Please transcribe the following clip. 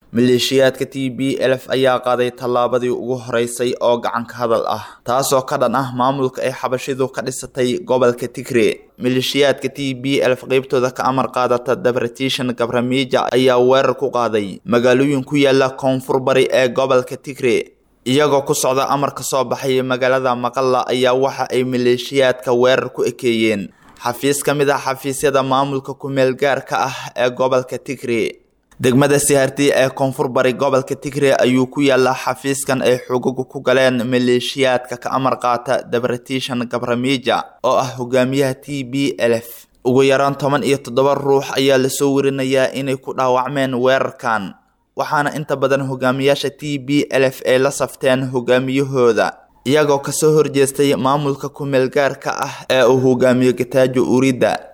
maleeshiyaadka t b lf ayaa qaaday tallaabadii ugu horeysay oo gacanka hadal ah taasoo ka dhan ah maamulka ay xabashidu ka dhisatay gobolka tigre maleeshiyaadka t b lf qeybtooda ka amar qaadata dabratishan gabramiija ayaa weerar ku qaaday magaalooyin ku yaala koonfur bari ee gobolka tigre iyagoo ku socda amar ka soo baxay magaalada maqalla ayaa waxa ay maleeshiyaadka weerar ku ekeeyeen xafiis ka mid ah xafiisyada maamulka ku-meel gaarka ah ee gobolka tigre degmada siharti ee koonfur bari gobolka tigre ayuu ku yaalaa xafiiskan ay xogagu ku galeen maleeshiyaadka ka amar qaata dabratishan gabramiija oo ah hogaamiyaha t b lf ugu yaraan toban iyo toddoba ruux ayaa lasoo warinayaa inay ku dhaawacmeen weerarkan waxaana inta badan hogaamiyaasha t b lf ay la safteen hogaamiyahooda iyagoo kasoo horjeestay maamulka ku-meel gaarka ah ee uu hogaamiyo gataajo urida